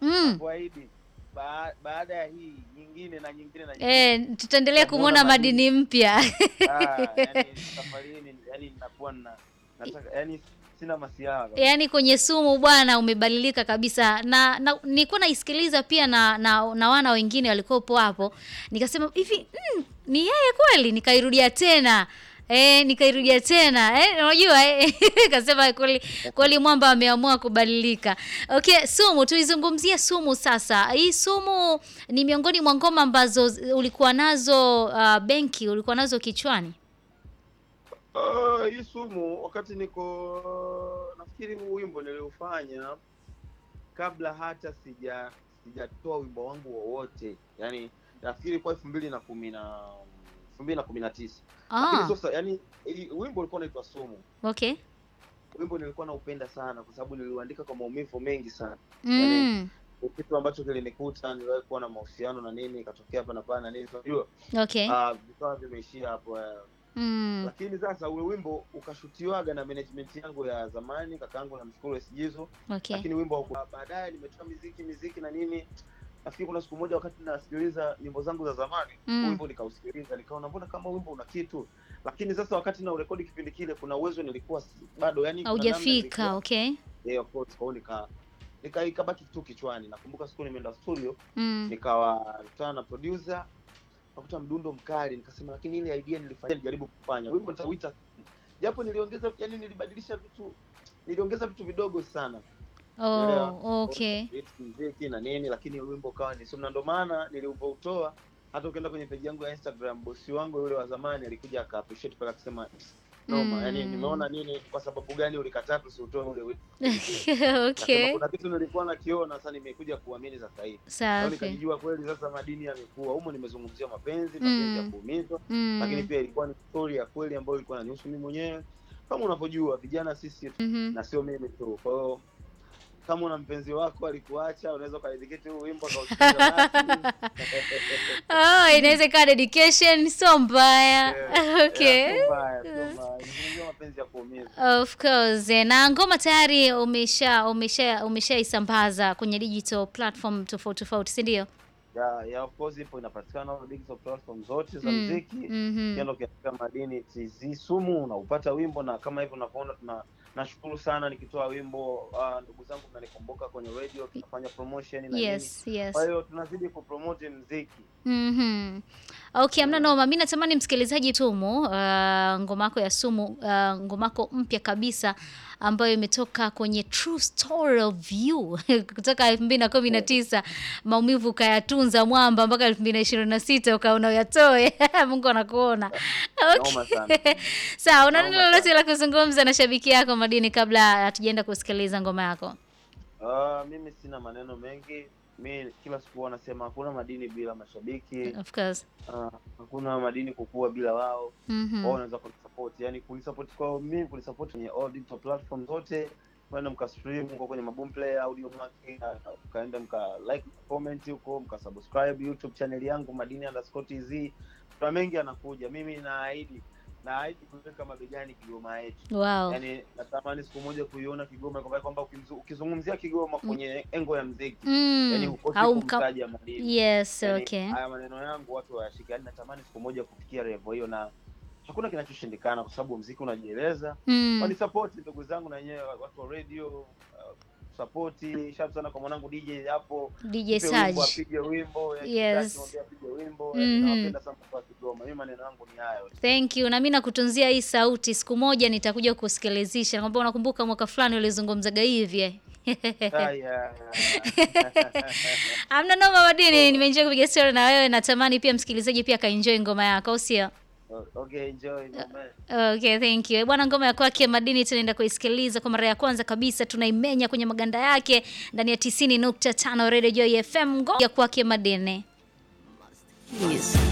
Mm. kuahidi ba, baada ya hii nyingine na nyingine na nyingine. Eh, tutaendelea Tutamuona kumwona madini. madini mpya. Ah, yani safari hii ni- yani ninakuwa na nataka yani sina masiara kabisa. Yaani kwenye sumu bwana umebadilika kabisa, na, na nilikuwa naisikiliza pia na, na, na wana wengine walikuwepo hapo, nikasema hivi mm, ni yeye kweli? Nikairudia tena eh, nikairudia tena eh, unajua eh, kasema kweli kweli mwamba ameamua kubadilika. Okay, sumu, tuizungumzie sumu sasa. Hii sumu ni miongoni mwa ngoma ambazo z- ulikuwa nazo uh, benki ulikuwa nazo kichwani. Ah, hii sumu wakati niko nafikiri huu wimbo niliufanya kabla hata sija sijatoa wimbo wangu wowote yani nafikiri kwa elfu mbili na kumi na elfu mbili na kumi na tisa lakini Ah, sasa yani hii- wimbo ulikuwa unaitwa sumu okay. wimbo nilikuwa naupenda sana kwa sababu niliuandika kwa maumivu mengi sana Mm, Ni kitu ambacho kilinikuta niliwahi kuwa na mahusiano na nini ikatokea hapa na pale na nini unajua okay. ah, vikawa vimeishia hapo eh. Mm, lakini sasa ule wimbo ukashutiwaga na management yangu ya zamani kakaangu namshukuru Esjizo okay. lakini wimbo hauku- baadaye nimetoa miziki miziki na nini nafikiri kuna siku moja wakati nasikiliza nyimbo zangu za zamani Mm. wimbo nikausikiliza nikaona mbona kama wimbo una kitu lakini sasa wakati na urekodi kipindi kile kuna uwezo nilikuwa si- bado yani kuna namna Haujafika, nilikuwa- okay. yeah, of course kwa hiyo nika nika ikabaki tu kichwani nakumbuka siku nimeenda studio Mm. nikawa kutana na producer nakuta mdundo mkali nikasema lakini ile idea nilifanya nijaribu kufanya wimbo nitauita japo niliongeza yani nilibadilisha vitu niliongeza vitu vidogo sana Unaelewa? Oh, okay. Beat, muziki na nini lakini wimbo ukawa ni sumu na ndo maana nilivyoutoa hata ukienda kwenye peji yangu ya instagram bosi wangu yule wa zamani alikuja aka appreciate pale akasema noma Mm. yani nimeona nini kwa sababu gani ulikataa tusiutoe ule wimbo Nasema, okay. kuna kitu nilikuwa nakiona sasa nimekuja kuamini sasa hivi Kwa hiyo Safi. nikajijua kweli sasa madini yamekuwa humo nimezungumzia mapenzi Mm. mapenzi ya kuumizwa lakini Mm. pia ilikuwa ni story ya kweli ambayo ilikuwa inanihusu mimi mwenyewe kama unavyojua vijana sisi Mhm. na sio mimi tu kwa hiyo kama una mpenzi wako alikuacha unaweza ukaediketi huu wimbo akausikiliza basi. Oh, inaweza ikawa dedication sio mbaya. Yeah, Okay. yeah, sio mbaya, sio mbaya. Nazungumzia mapenzi ya kuumiza Of course. Eh, Na ngoma tayari umesha umesha umeshaisambaza kwenye digital platform tofauti tofauti, si ndio? ya ya of course ipo inapatikana on digital platform zote za Mm. muziki Mhm. ukienda ukiandika madini tz sumu unaupata wimbo na kama hivyo unavyoona tuna nashukuru sana nikitoa wimbo uh, ndugu zangu mnanikumbuka kwenye radio tunafanya promotion na nini Yes, yes. kwa hiyo tunazidi kupromote mziki Mhm. Okay, amna noma. Mimi natamani msikilizaji tumu uh, ngoma yako ya sumu uh, ngoma yako mpya kabisa ambayo imetoka kwenye True Story of You kutoka 2019 maumivu ukayatunza mwamba mpaka 2026 ukaona uyatoe. Mungu anakuona. Noma Okay. sana. Sawa, una neno Noma lolote la kuzungumza na shabiki yako Madini kabla hatujaenda kusikiliza ngoma yako? uh, mimi sina maneno mengi mi kila siku huwa nasema hakuna madini bila mashabiki Of course. uh, hakuna madini kukua bila wao Mhm. wao wanaweza kunisupport yani kunisupport kwao mimi kunisupport kwenye all digital platform zote kwenda mkastream huko kwenye maboom player audio market mkaenda mka like comment huko mkasubscribe youtube channel yangu madini underscore tz kuna mengi anakuja mimi naahidi naahidi kuweka mabegani kigoma yetu Wow. yani natamani siku moja kuiona kigoma kwamba kwamba ukimzu- ukizungumzia kigoma kwenye engo ya mziki yani Mm. hukosi Au mka... kumtaja madini Yes, Yani, okay. haya maneno yangu watu wayashike yani natamani siku moja kufikia revo hiyo na hakuna kinachoshindikana kwa sababu mziki unajieleza Mm. wanisapoti ndugu zangu na wenyewe watu wa radio uh, sapoti shap sana kwa mwanangu dj hapo DJ Mpe wimbo, Saj. apige wimbo yani, Yes. kitaki mwambie apige wimbo Mhm. yani, nawapenda sana kwa kigoma mimi maneno yangu ni hayo Thank you. Na mimi nakutunzia hii sauti. Siku moja nitakuja kusikilizisha. Nakwambia unakumbuka mwaka fulani ulizungumzaga hivi. eh? haya Amna noma Madini, nimeenjoy kupiga story na wewe. Natamani pia msikilizaji pia akaenjoy ngoma yako, au sio? okay enjoy my man. Okay, thank you. Bwana, ngoma ya kwake Madini tunaenda kuisikiliza kwa mara ya kwanza kabisa, tunaimenya kwenye maganda yake ndani ya 90.5 Radio Joy FM. Ngoma ya kwake Madini. Yes.